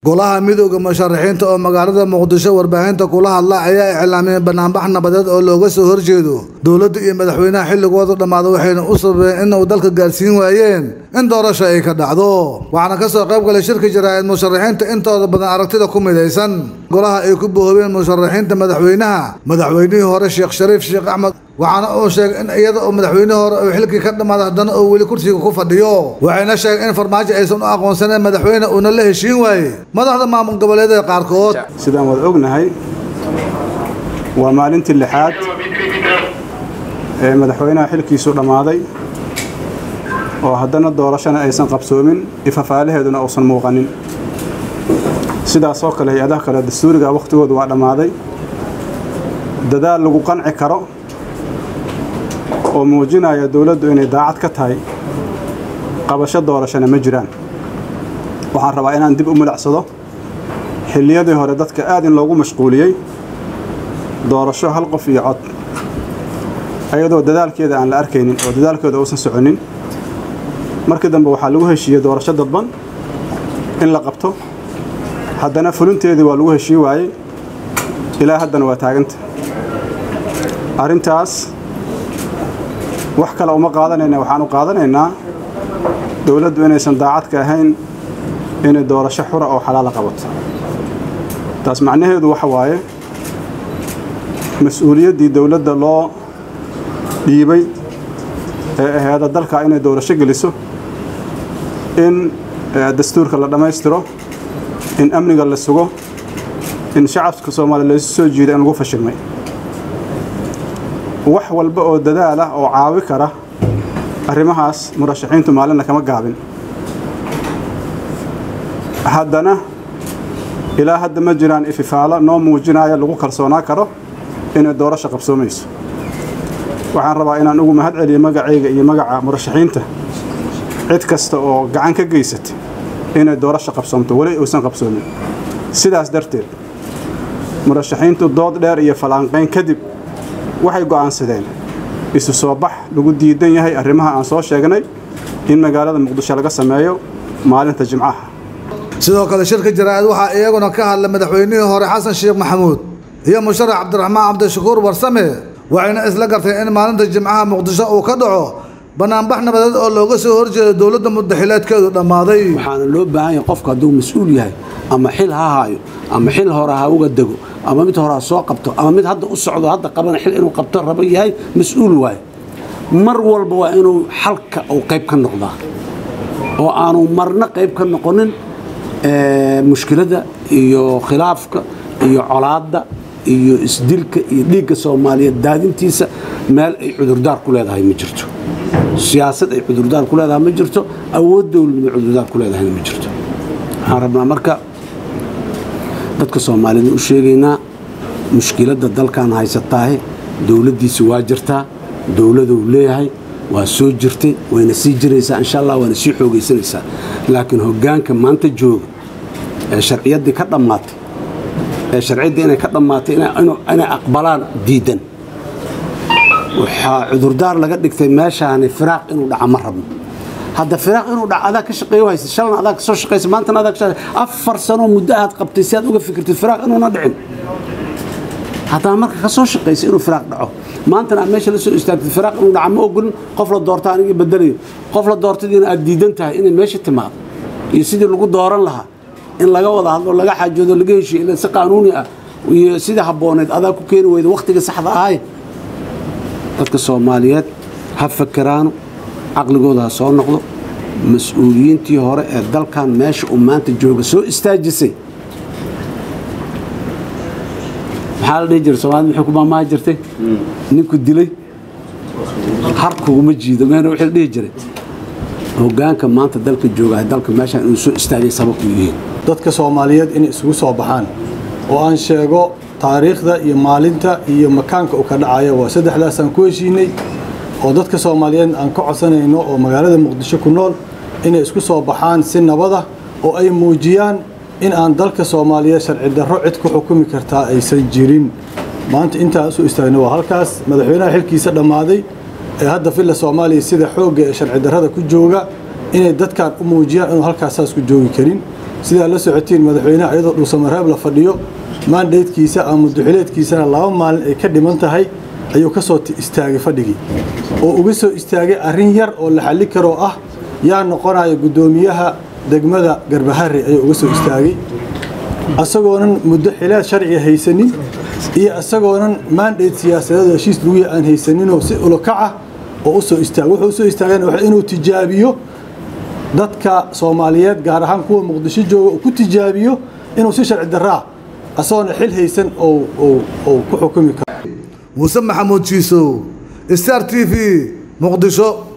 golaha midooda musharaxiinta oo magaalada muqdisho warbaahinta kula hadla ayaa iclaamiyeen banaanbax nabadeed oo looga soo horjeedo dowladda iyo madaxweynaha xilligooda dhammaada waxayna u sababeen inuu dalka gaarsiin waayeen in doorasho ay ka dhacdo waxaana ka soo qayb galay shirka jaraa'id musharaxiinta intooda badan aragtida ku midaysan golaha ay ku bohoobeen musharaxiinta madaxweynaha madaxweynihii hore sheekh shariif sheekh axmed waxaana uu sheegay in iyada oo madaxweynihii hore uu xilkii ka dhammaaday haddana uu weli kursiga ku fadhiyo waxayna sheegeen in farmaajo aysan u aqoonsaneen madaxweyne uuna la heshiin waayey madaxda maamul goboleedyada qaarkood sidaan wada ognahay waa maalintii lixaad ee madaxweynaha xilkiisu dhammaaday oo haddana doorashana aysan qabsoomin ifafaalaheeduna uusan muuqanin sidaasoo kale hay-adaha kale dastuuriga wakhtigoodu waa dhammaaday dadaal lagu qanci karo oo muujinaya dowladdu inay daacad ka tahay qabasho doorashana ma jiraan waxaan rabaa inaan dib u milicsado xilliyadii hore dadka aad in loogu mashquuliyey doorasho hal qof iyo cod ayadoo dadaalkeeda aan la arkaynin oo dadaalkeeda uusan soconin markii dambe waxaa lagu heshiiyey doorasho dadban in la qabto haddana fulinteedii waa lagu heshii waayey ilaa haddana waa taaganta arrintaas wax kale uma qaadanayna waxaan u qaadanaynaa dowladdu inaysan daacadka ahayn inay doorasho xura oo xalaala qabato taas macnaheedu waxa waaye mas-uuliyaddii dowladda loo dhiibay ee aheeda dalka inay doorasho geliso in dastuurka la dhammaystiro in amniga la sugo in shacabka soomaaliya laysu soo jiida in lagu fashilmay wax walba oo dadaal ah oo caawi kara arrimahaas murashaxiintu maalinna kama gaabin haddana ilaa hadda ma jiraan ififaalo noo muujinaya lagu kalsoonaa karo inay doorasho qabsoomayso waxaan rabaa inaan ugu mahad celiyo magacayga iyo magaca murashaxiinta cid kasta oo gacan ka geysatay inay doorasho qabsoomto weli uusan qabsoomin sidaas darteed murashaxiintu dood dheer iyo falanqayn kadib waxay go'aansadeen isu soo bax lagu diidan yahay arrimaha aan soo sheegnay in magaalada muqdisho laga sameeyo maalinta jimcaha sidoo kale shirka jaraa'id waxaa iyaguna ka hadlay madaxweynihii hore xasan sheekh maxamuud iyo musharax cabdiraxmaan cabdishakuur warsame waxayna isla garteen in maalinta jimcaha muqdisho uu ka dhaco banaanbax nabadeed oo looga soo horjeedo dowladda mudaxileedkeedu dhammaaday waxaana loo baahan yahay qofku hadduu mas-uul yahay ama xil ha haayo ama xil hore ha uga dego ama mid hore ha soo qabto ama mid hadda u socdo hadda qabana xil inuu qabto rabo yahay mas-uul waaye mar walba waa inuu xalka uu qayb ka noqdaa oo aanu marna qayb ka noqonin mushkiladda iyo khilaafka iyo colaadda iyo isdilka iyo dhiigga soomaaliyeed daadintiisa meel ay cudurdaar ku leedahay ma jirto siyaasad ay cudurdaar ku leedahay ma jirto awood dowladnimo cudurdaar ku leedahayna ma jirto waxaan rabnaa marka dadka soomaaliyed u sheegaynaa mushkiladda dalkan haysataahe dowladdiisa waa jirtaa dowladuu leeyahay waa soo jirtay wayna sii jiraysaa insha allah waana sii xoogaysanaysaa laakiin hoggaanka maanta jooga ee sharciyaddii ka dhammaatay ee sharciyaddii inay ka dhammaatay inay aqbalaan diidan waxaa cudurdaar laga dhigtay meeshaani firaaq inuu dhaca ma rabno hadda firaaq inuu dhaca adaa ka shaqeeyo haysa shalna adaa ka soo shaqaysa maantana adaa ka shaqeysa afar sanoo muddo aad qabtay si aad uga fikirtid firaaq inuuna dhicin haddaa marka ka soo shaqaysa inuu firaaq dhaco maantana aad meesha la soo istaagtid firaaq inuu dhaca ma ogolin qof la doorta anigii bedelayo qof la doortadiina aad diidan tahay inay meesha timaado iyo sidii lagu dooran lahaa in laga wada hadlo laga xaajoodo laga heshiyo ila si qaanuuni ah iyo sidii habbooneed adaa ku keeni weyda wakhtiga saxda ahay dadka soomaaliyeed ha fakeraano caqligooda ha soo noqdo mas-uuliyiintii hore ee dalkan meesha uu maanta jooga soo istaajisay maxaa la dhihi jiray soomaalida maxay ku maamaahi jirtay ninku dilay har kuguma jiido meena wixii la dhihi jiray hoggaanka maanta dalka joogahay dalka meeshaan inuu soo istaagay sabab u yihiin dadka soomaaliyeed inay isugu soo baxaan oo aan sheego taariikhda iyo maalinta iyo makaanka uu ka dhacayo waa saddexdaasaan ku heshiinay oo dadka soomaaliyeed aan ka codsanayno oo magaalada muqdisho ku nool inay isku soo baxaan si nabada oo ay muujiyaan in aan dalka soomaaliyeed sharci darro cid ku xukumi kartaa aysan jirin maanta intaan usoo istaagna waa halkaas madaxweynaha xilkiisa dhammaaday ee hadda villa soomaaliya sida xoogga ee sharci darrada ku jooga inay dadkan u muujiyaan inuu halkaas saas ku joogi karin sidaa la socotiin madaxweynaha iyadoo dhuusamareeb la fadhiyo maandaydkiisa ama muduxileedkiisana laba maalin ay ka dhiman tahay ayuu ka soo istaagay fadhigii oo uga soo istaagay arrin yar oo la xalli karoo ah yaa noqonaya guddoomiyaha degmada garbahare ayuu uga soo istaagay asagoonan muddo xilaad sharciga haysanin iyo isagoonan maandhayd siyaasadeed heshiis laguya aan haysaninoo si ulokaca oo usoo istaagay wuxuu usoo istaageen inuu tijaabiyo dadka soomaaliyeed gaar ahaan kuwa muqdisho jooga uu ku tijaabiyo inuu si sharci daraa asagoona xil haysan oo ku xukumi karo muuse maxamuud jiisow star t v muqdisho